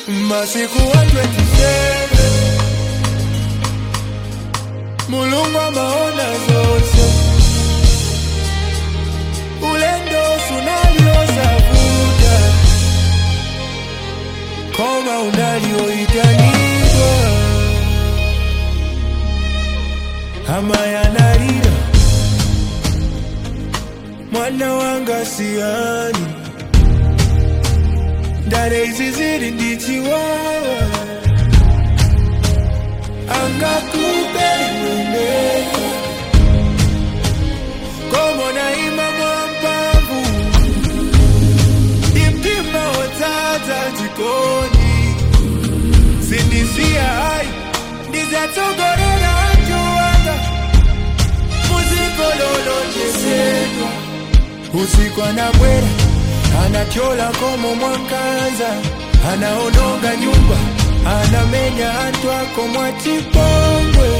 masiku 127 mulungu amaona zose ulendo sunaliosavuta koma unalioitanidwa ama yanalira mwana wanga siani ndare izi ziri ndichiwawa angakuperiweneka komona ima mwampavu imtima wotsatsa jikoni sindisiya hayi ndizatsogorera anjowanga muzikololonjesedwa usiku anabwera anachola komo mwankanza anaononga nyumba anamenya antu ako mwachipongwe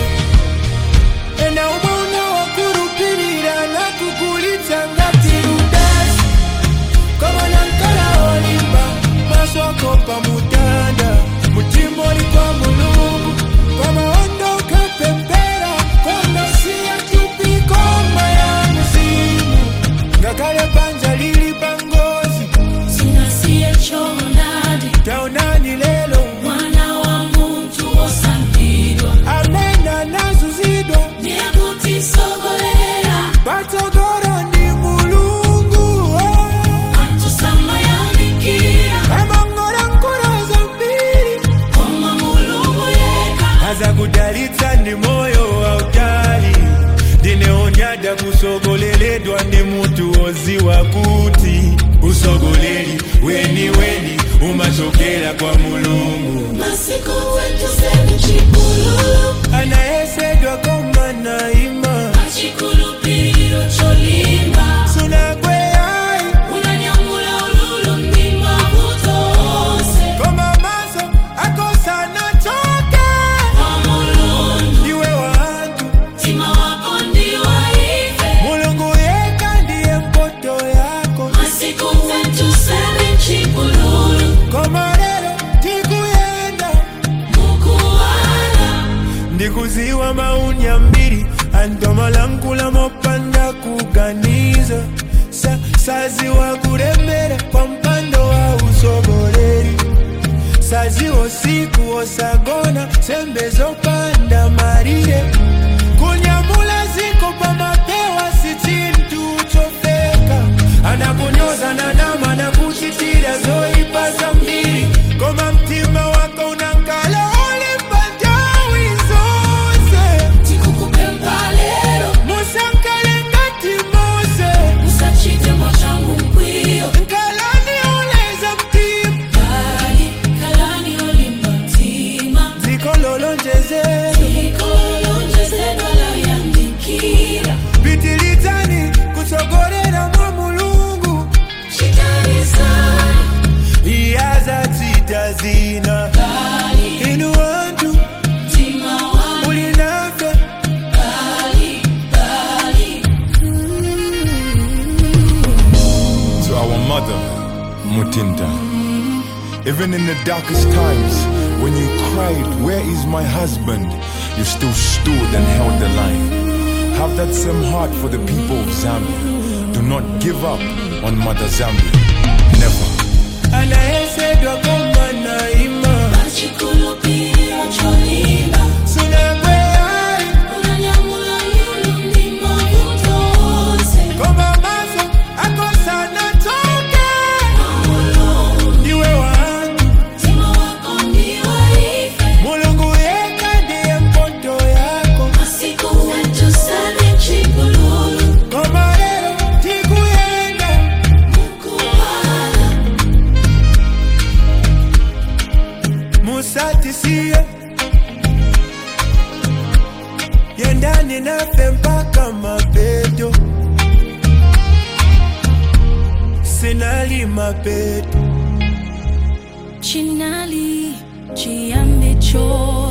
ena umona wakurupirira nakugulitsa ngatirudasi komona nkala olimba maso ako pamutanda mutimoli kwa mulungu pamaondoka pempera konosiya chupikoma ya mzimu ngakale panja lili pangozi Sinasiye chonadi taonani lelo mwana wa muntu osambirwa amena nazuzidwa nekutisogolera patsogoro ndi mulungu oh. atusamayanikia amang'ola nkolo zambiri koma mulungu yeka azakudalitsa ndi moyo wautali ndineonyada kusogoleledwa ndi mutu woziwa kuti usogoleri weni weni umachokera kwa mulungu masiku wetu seni chikulu anayesedwa koma naima achikulupiriro cholimba sunakweyayi unanyamula ululu mdima kutose koma maso akosana choke kwa mulungu iwe wantu mtima wako ndiwaive mulungu yeka ndiye mpoto yako masiku wetu seni chikulu koma lero tikuyenda mukuwala ndikuziwa maunya mbiri antomalankula mopanda kuganiza Sa, saziwa kuremera kwa mpando wa usogoleri saziwa siku osagona sembe zopanda marire kunyamula ziko pamapewa si chintu chofeka anakunyoza na nama na kuchitira zoipa za mbiri koma mtima wako unankala olimba ntawi zonse tikukupemba lero musankale ngati mose usachite mwachangu mkwiyo nkalani oleza mtima kali kalani olimba mtima dziko lolonjeze ikolonjezedwala yandikira pitilizani kutsogolera mwa mulungu chitarisana iyazadzita zina kali inu wantu mtima wangu muli nafe kali kali to our mother, Mutinda. Even in the darkest times, when you cried, Where is my husband? you still stood and held the line. Have that same heart for the people of Zambia. Do not give up on Mother Zambia. Never. anayesedwa koma naima achikulupira cholimba sunakweyayi unanyamula lulu mdima kutose koma maso akosana choke kwa mulungu ndiwe wantu mtima wako ndiwaive mulungu yeka ndiye mpoto yako masiku wetu sani chikulu koma lero tikuyenda mukuwala musatisiye yendani nafe mpaka mapeto sinali mapeto chinali chiyambe cho